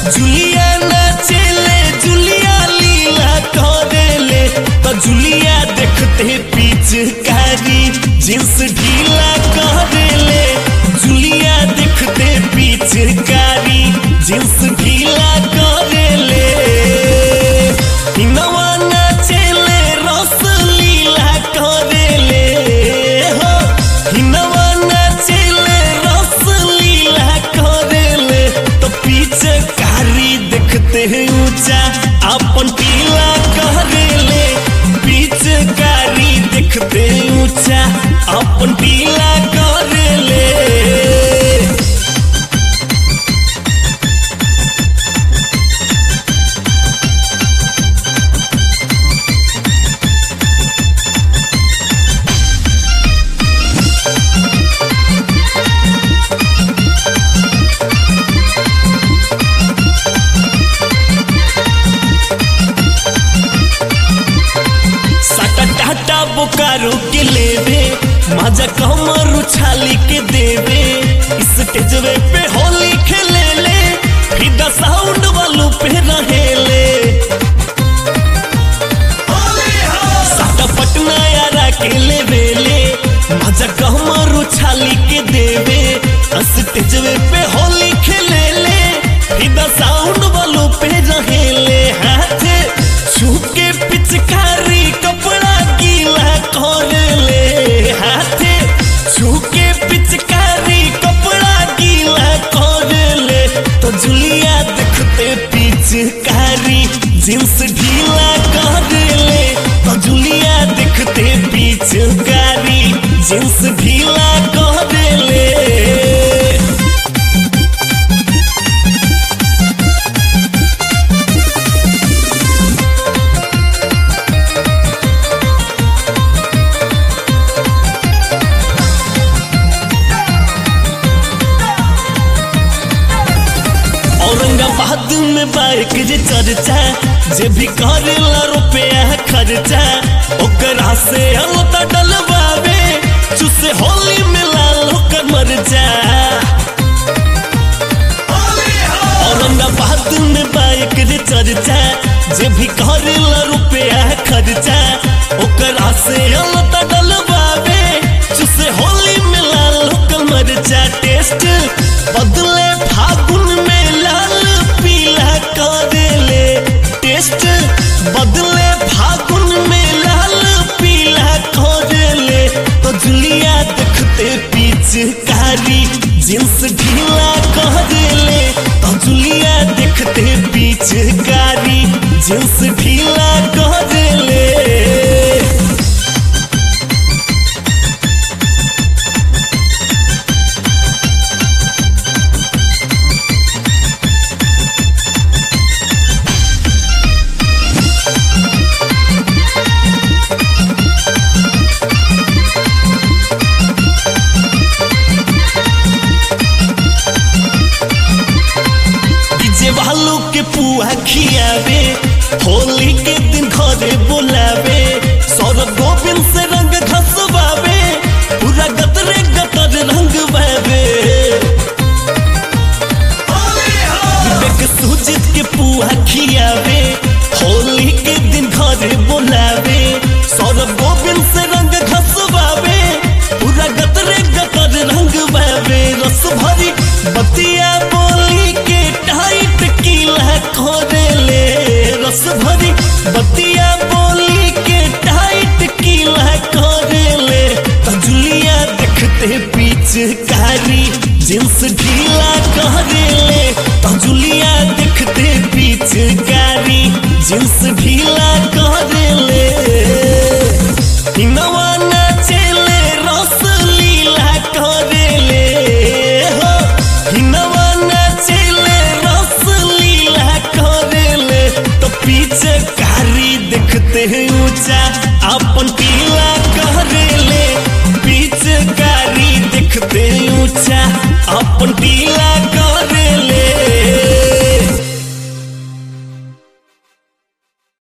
जुलिया नाचेले जुलिया लीला करेले तो जुलिया देखते पिचकारी जींस ढीला करेले जुलिया देखते पिचकारी जींस ढीला करेले हिनवा नाचेले रस लीला करेले हो हिनवा नाचेले रस लीला करेले तो पीछे कारी देखते हैं ऊंचा अपन पीला करेले पीछे कारी देखते हैं ऊंचा अपन पीला करेले साटा टाटा बोकारो के लेवे मजा कमर उछाली के देवे स्टेजवे पे होली खेले ले फिदा साउंड वालों पे रहेले साटा पटना यारा के लेवे ले मजा कमर उछाली के देवे स्टेजवे पे होली खेले ले फिदा साउंड वालों पे रहेले हाथ छूके पिचकारी कपड़ा गीला कर ले हाथे छूके पिचकारी कपड़ा गीला कर ले तो जुलिया देखते पिचकारी जींस ढीला कर ले तो जुलिया देखते पिचकारी जींस ढीला कर ले औरंगाबाद में बाइक जे चर्चा जे भी करेला रुपया खर्चा ओकरा से अलता डलवावे चुसे होली में लाल होकर मर जा औरंगाबाद में बाइक जे चर्चा जे भी करेला रुपया खर्चा ओकरा से अलता डलवावे चुसे होली में लाल होकर मर जा टेस्ट बदले फागुन में लाल पीला करेले टेस्ट बदले फागुन में लाल पीला करेले तो जुलिया देखते पिचकारी जींस ढीला करेले तो जुलिया देखते पिचकारी जींस ढीला करेले डीजे वालों के पुआ खियावे होली के दिन घरे बुलावे सौरभ गोविंद से रंग घसवावे पूरा गतरे गतर रंग बहवे विवेक सुजित के पुआ खियावे होली के दिन घरे बुलावे सौरभ गोविंद से रंग घसवावे पूरा गतरे गतर रंग बहवे रस भरी बतिया बोली के टाइट कीला खोदेले रस भरी बतिया बोली के टाइट कीला खोदेले तो जुलिया देखते पिचकारी जींस ढीला करेले तो जुलिया देखते पिचकारी जींस ढीला करेले हिनवा नाचेले रस लीला करेले हो हिनवा नाचेले रस लीला करेले तो पीछे कारी देखते हैं ऊंचा अपन पीला करेले पीछे कारी देखते हैं ऊंचा अपन पीला